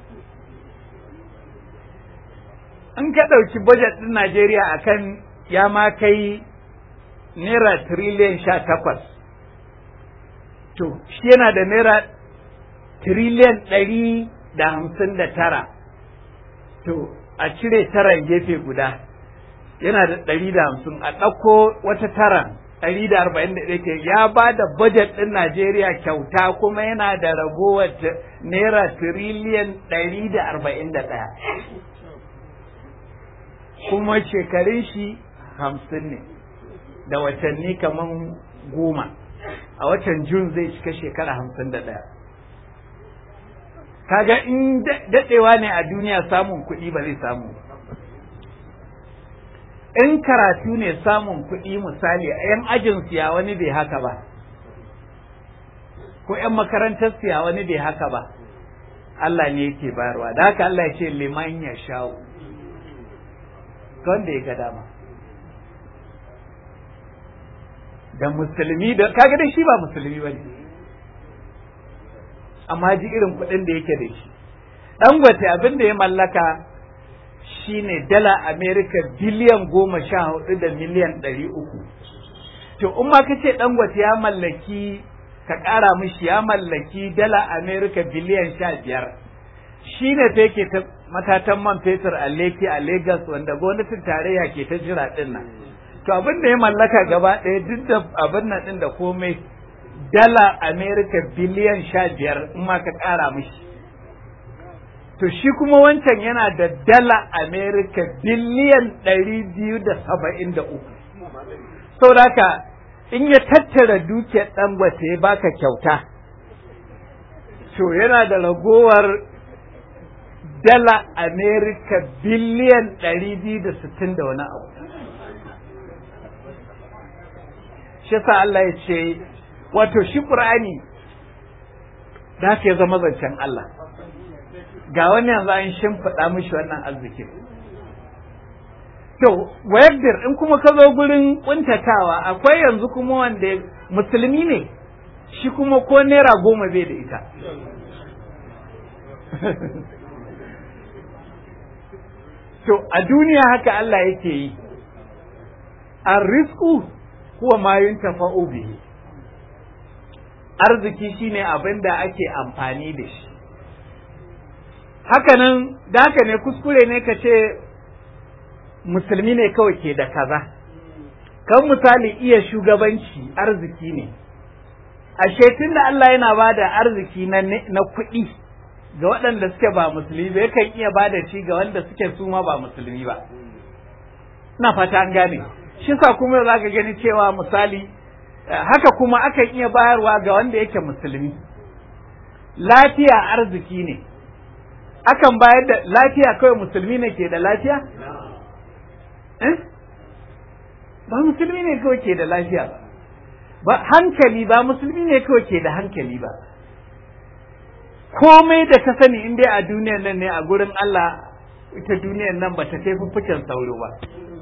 In ka ɗauki bajet ɗin Najeriya a kan ya ma kai naira tiriliyan sha takwas. To, shi yana da naira tiriliyan ɗari da hamsin da tara. To, a cire taran gefe guda yana da ɗari da hamsin a ɗauko wata taran ɗari da arba'in da ɗaya ya ba da bajet ɗin Najeriya kyauta kuma yana da ragowar naira tiriliyan ɗari da arba'in da ɗaya kuma shekarun shi hamsin ne da watanni kamar goma a watan Jun zai cika shekara hamsin da ɗaya kaga in daɗewa ne a duniya samun kuɗi ba zai samu in karatu ne samun kuɗi misali yan ajin siya wani bai haka ba ko yan makarantar siya wani bai haka ba Allah ne yake bayarwa da haka Allah ya ce liman ya sha'u wanda ya ga dama da musulmi da kaga dai shi ba musulmi ba ne amma ji irin kuɗin da yake da shi dangote abin da ya mallaka shine dala amerika biliyan goma sha hudu da miliyan ɗari uku to in ma ka ce dangote ya mallaki ka ƙara mishi ya mallaki dala amerika biliyan sha biyar shi ne ta yake ta matatan man fetur a leki a lagos wanda gwamnatin tarayya ke ta jira ɗin nan to abin da ya mallaka gaba ɗaya duk da abin nan ɗin da komai dala Amerika biliyan sha biyar in ma ka ƙara mishi. To shi kuma wancan yana da dala Amerika biliyan ɗari biyu da saba'in da uku. Saboda in ya tattara dukiyar ɗangwata ya baka kyauta, to yana da ragowar dala Amerika biliyan ɗari biyu da sittin da wani abu shi sa Allah ya ce wato shi ƙur'ani da haka ya zama zancen Allah ga wani yanzu an shimfiɗa mishi wannan arzikin to wayar in kuma ka zo gurin kuntatawa akwai yanzu kuma wanda musulmi ne shi kuma ko naira goma bai da ita to a duniya haka Allah yake yi arrisku huwa ma yuntafa'u bihi arziki shine abin da ake amfani da shi hakanan da haka ne kuskure ne ka ce musulmi ne kawai ke da kaza kan misali iya shugabanci arziki ne ashe tun da Allah yana ba da arziki na kuɗi ga waɗanda suke ba musulmi ba yakan iya ba da shi ga wanda suke su ma ba musulmi ba ina fata an gane shi sa kuma za ka gani cewa misali haka kuma akan iya bayarwa ga wanda yake musulmi lafiya arziki ne akan bayar da lafiya kawai musulmi ne ke da lafiya ba musulmi ne kawai ke da lafiya ba ba hankali ba musulmi ne kawai ke da hankali ba komai da ka sani in dai a duniyar nan ne a gurin Allah ita duniyar nan ba ta kai fuffuken sauro ba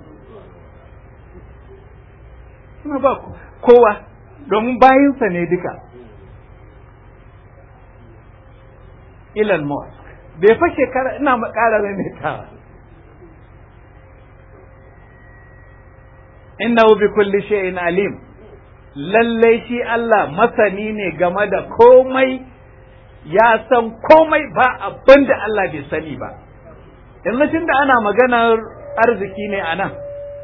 suna ba kowa domin bayinsa ne duka Elon Musk bai fa shekara ina ƙara maimaitawa innahu bi kulli shay'in alim lallai shi Allah masani ne game da komai ya san komai ba abin da Allah bai sani ba yanzu tun da ana maganar arziki ne a nan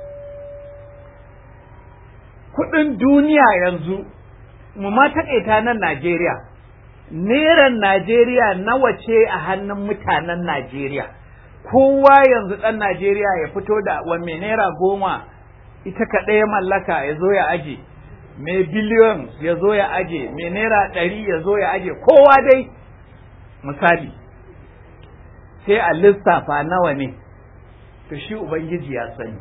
kudin duniya yanzu mu ma taƙaita nan Najeriya neran Najeriya nawa ce a hannun mutanen Najeriya kowa yanzu ɗan Najeriya ya fito da wa mai naira goma ita kaɗai ya mallaka ya zo ya aje mai biliyon ya zo ya aje mai naira ɗari ya zo ya aje kowa dai misali sai a lissafa nawa ne to shi ubangiji ya sani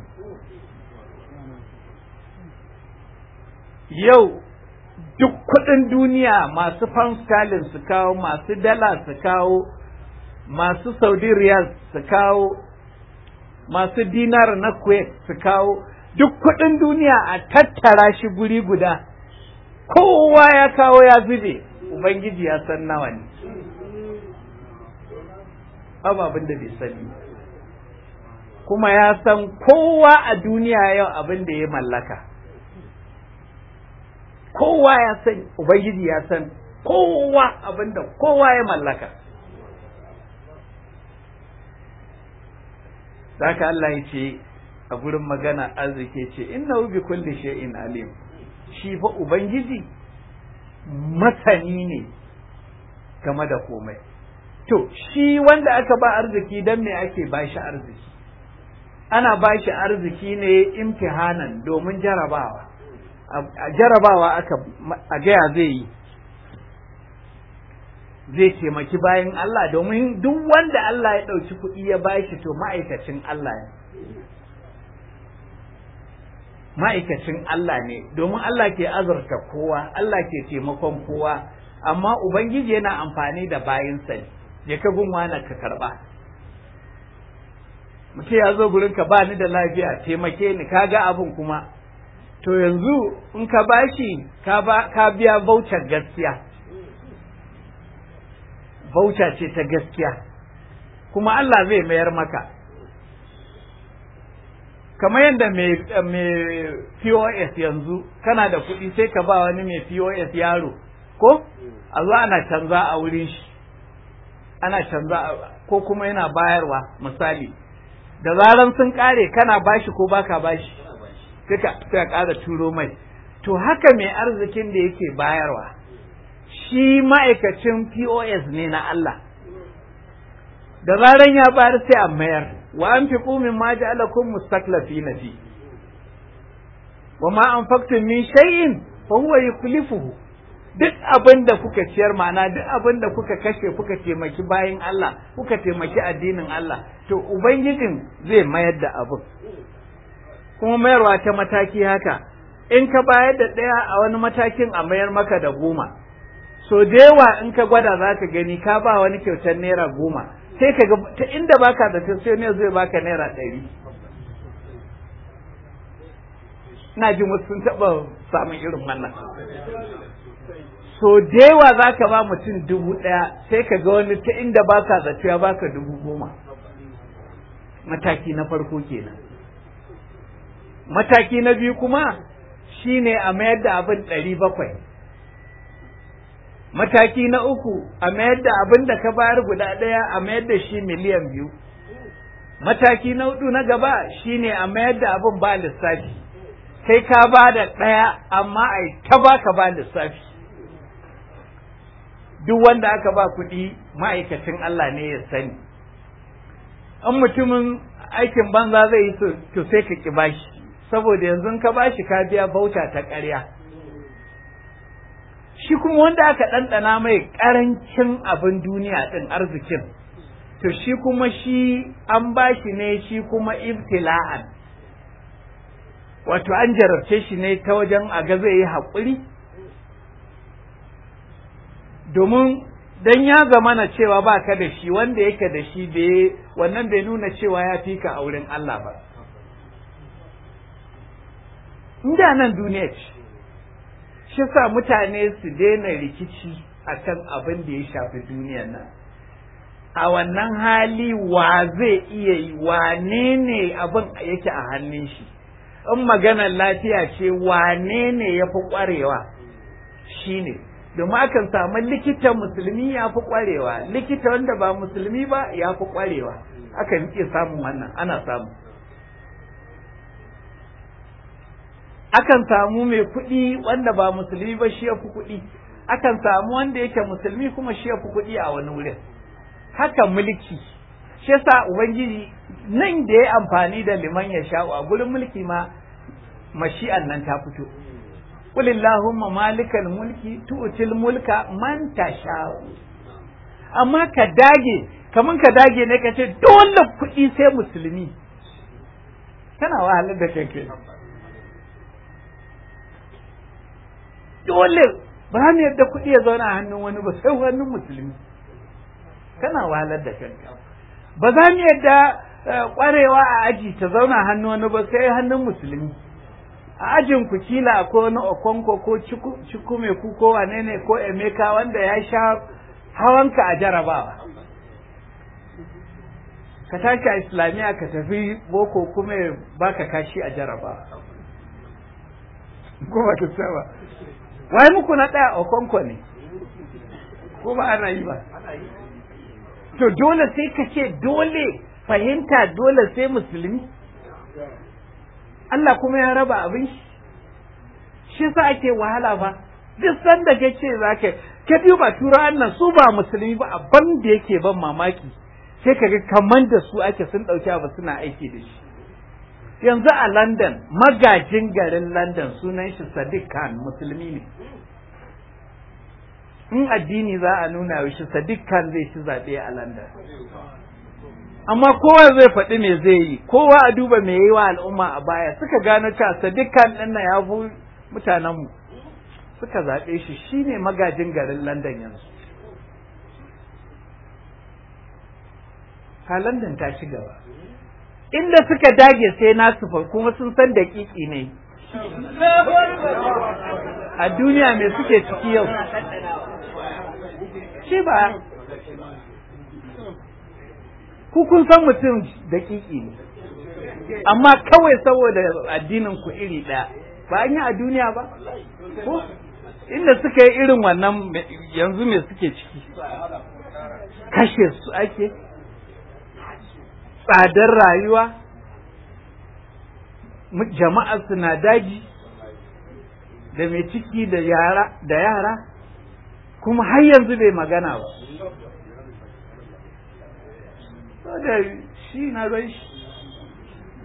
yau duk kuɗin duniya masu pound sterling su kawo masu dala su kawo masu saudi riyal su kawo masu dinar na kuwait su kawo duk kuɗin duniya a tattara shi guri guda kowa ya kawo ya zube ubangiji ya san nawa ne abin da bai sani kuma ya san kowa a duniya yau abin da ya mallaka kowa ya san ubangiji ya san kowa abin da kowa ya mallaka Zaka Allah ya ce a gurin magana arziki ce inna bi kulli shay'in alim shi fa ubangiji masani ne game da komai to shi wanda aka ba arziki dan me ake ba shi arziki ana ba shi arziki ne imtihanan domin jarabawa a jarabawa aka a gaya zai yi zai taimaki bayan Allah domin duk wanda Allah ya ɗauki kuɗi ya bashi to ma'aikacin Allah ne ma'aikacin Allah ne domin Allah ke azurta kowa Allah ke taimakon kowa amma Ubangiji yana amfani da bayinsa ne je ka gunwa na ka karɓa mutum ya zo gurin ka ba ni da lafiya taimake ni ka ga abin kuma to yanzu in ka bashi ka biya voucher gaskiya voucher ce ta gaskiya kuma Allah zai mayar maka kamar yadda mai POS yanzu kana da kuɗi sai ka ba wani mai POS yaro ko a zo ana canza a wurin shi ana canza ko kuma yana bayarwa misali da zaran sun kare kana bashi ko baka bashi sai ka ƙara turo mai to haka mai arzikin da yake bayarwa shi ma'aikacin POS ne na Allah da zaran ya bayar sai a mayar wa an fi ƙumin ma ja'alakum mustaklafi na fi wa ma an faktun min shay'in fa huwa yukhlifuhu duk abin da kuka ciyar ma'ana duk abin da kuka kashe kuka taimaki bayan Allah kuka taimaki addinin Allah to ubangijin zai mayar da abin kuma mayarwa ta mataki haka in ka bayar da ɗaya a wani matakin a mayar maka da goma so da yawa in ka gwada za ka gani ka ba wani kyautar naira goma sai ka ga ta inda baka da sai ne zai baka naira ɗari na jin wasu sun taɓa samun irin wannan so da yawa za ka ba mutum dubu ɗaya sai ka ga wani ta inda baka zato ya baka dubu goma mataki na farko kenan mataki na biyu kuma shine a mayar da abin ɗari bakwai mataki na uku a mayar da abin da ka bayar guda ɗaya a mayar da shi miliyan biyu mataki na hudu na gaba shine a mayar da abin ba lissafi kai ka ba da ɗaya amma a ta ba ka ba lissafi duk wanda aka ba kuɗi ma'aikacin Allah ne ya sani in mutumin aikin banza zai yi to sai ka ki bashi saboda yanzu ka bashi ka biya bauta ta ƙarya shi kuma wanda aka ɗanɗana mai ƙarancin abin duniya ɗin arzikin to shi kuma shi an bashi ne shi kuma ibtila'an wato an jarabce shi ne ta wajen a ga zai yi haƙuri domin dan ya zamana cewa ba ka da shi wanda yake da shi bai wannan bai nuna cewa ya fi ka a wurin Allah ba inda nan duniya ce shi sa mutane su daina rikici a kan abin da ya shafi duniyar nan a wannan hali wa zai iya yi wane ne abin yake a hannun shi in maganar lafiya ce wane ne ya fi ƙwarewa shi ne domin akan samu likita musulmi ya fi ƙwarewa likita wanda ba musulmi ba ya fi ƙwarewa akan iya samun wannan ana samu akan samu mai kuɗi wanda ba musulmi ba shi ya fi kuɗi akan samu wanda yake musulmi kuma shi ya fi kuɗi a wani wurin haka mulki shi yasa ubangiji nan da ya amfani da liman ya sha'u a gurin mulki ma mashi'an nan ta fito qul illahumma malikal mulki tu'til mulka man tasha'u amma ka dage kaman ka dage ne ka ce dole kuɗi sai musulmi kana wahalar da kanka dole ba mu yadda kuɗi ya zauna a hannun wani ba sai hannun musulmi kana wahalar da kanka ba za mu yadda kwarewa a aji ta zauna hannun wani ba sai hannun musulmi a ajin ku kila ko wani okonko ko cikume ku ko wane ne ko emeka wanda ya sha hawanka a jarabawa ka tashi a islamiyya ka tafi boko kuma baka kashi a jarabawa ko ba ta saba wai muku na ɗaya okonko ne ko ba ana yi ba to dole sai ka ce dole fahimta dole sai musulmi Allah kuma ya raba abin shi shi sa ake wahala ba duk sanda ka ce za ka ka duba turawan nan su ba musulmi ba abin da yake ban mamaki sai ka ga kamar da su ake sun ɗauki abu suna aiki da shi yanzu a London magajin garin London sunan shi Sadiq Khan musulmi ne in addini za a nuna shi Sadiq Khan zai ci zaɓe a London amma kowa zai faɗi me zai yi kowa a duba me yi wa al'umma a baya suka gano cewa Sadiq Khan ɗin nan ya fi mutanenmu suka zaɓe shi shine magajin garin London yanzu ka London ta ci gaba inda suka dage sai nasu fa kuma sun san daƙiƙi ne a duniya me suke ciki yau shi ba ku kun san mutum daƙiƙi ne amma kawai saboda addinin ku iri ɗaya ba an yi a duniya ba ko inda suka yi irin wannan yanzu me suke ciki kashe su ake tsadar rayuwa jama'a suna daji da mai ciki da yara da yara kuma har yanzu bai magana ba da shi na zai shi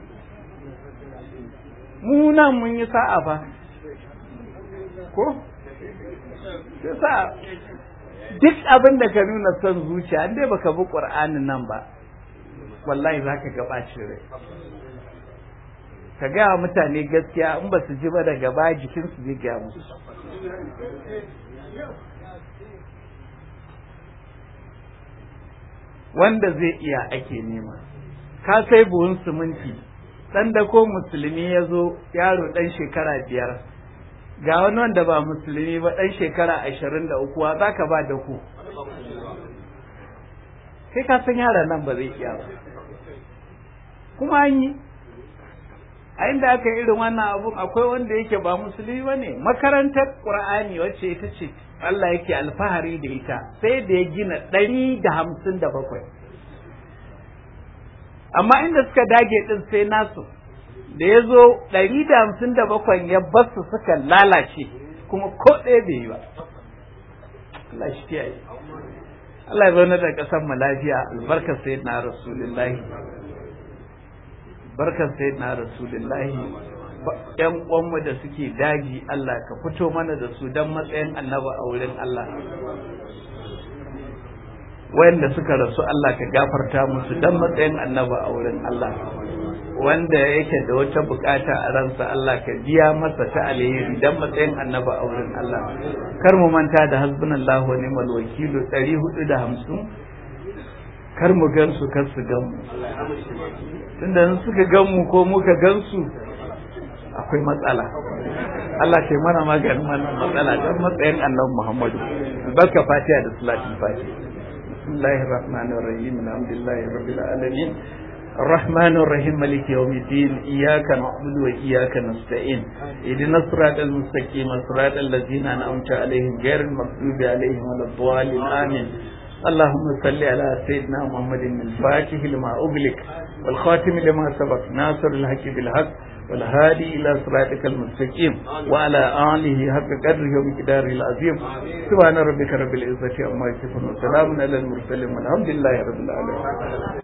mu nan mun yi sa'a ba ko sa duk abin da ka nuna son zuciya in dai baka bi qur'anin nan ba wallahi zaka ga bacin rai ka gaya mutane gaskiya in ba su ji ba daga baya jikinsu zai gaya musu wanda zai iya ake nema ka sai buhun siminti dan da ko musulmi ya zo yaro dan shekara biyar ga wani wanda ba musulmi ba dan shekara ashirin da uku za ka ba da ku kai ka san yaron nan ba zai iya ba kuma an yi a inda aka irin wannan abun akwai wanda yake ba musulmi ba ne makarantar ƙur'ani wacce ita ce Allah yake alfahari da ita sai da ya gina ɗari da hamsin da bakwai amma inda suka dage ɗin sai nasu da ya zo ɗari da hamsin da bakwai ya basu suka lalace kuma ko ɗaya bai yi ba Allah shi kiyaye Allah ya zaune da ƙasar mu lafiya albarkar sayyidina rasulullahi barkar sai na rasulullahi yan uwanmu da suke daji Allah ka fito mana da su don matsayin annaba a wurin Allah wayanda suka rasu Allah ka gafarta musu don matsayin annaba a wurin Allah wanda yake da wata bukata a ransa Allah ka biya masa ta alheri don matsayin annaba a wurin Allah kar mu manta da hasbunallahu wa ni'mal wakilu 450 kar mu gansu kar su gan mu tunda in suka gan mu ko muka gansu akwai matsala Allah ke mana maganin wannan matsala don matsayin annabi Muhammadu barka fatiha da salatin fatiha bismillahir rahmanir rahim alhamdulillahi rabbil alamin الرحمن الرحيم مالك يوم الدين إياك نعبد وإياك نستعين اهدنا الصراط المستقيم صراط الذين أنعمت عليهم غير المغضوب عليهم ولا الضالين آمين اللهم صل على سيدنا محمد الفاتح لما أغلق والخاتم لما سبق ناصر الحق بالحق والهادي إلى صراطك المستقيم وعلى آله حق قدره ومقداره العظيم سبحان ربك رب العزة عما يصفون وسلام على المرسلين والحمد لله رب العالمين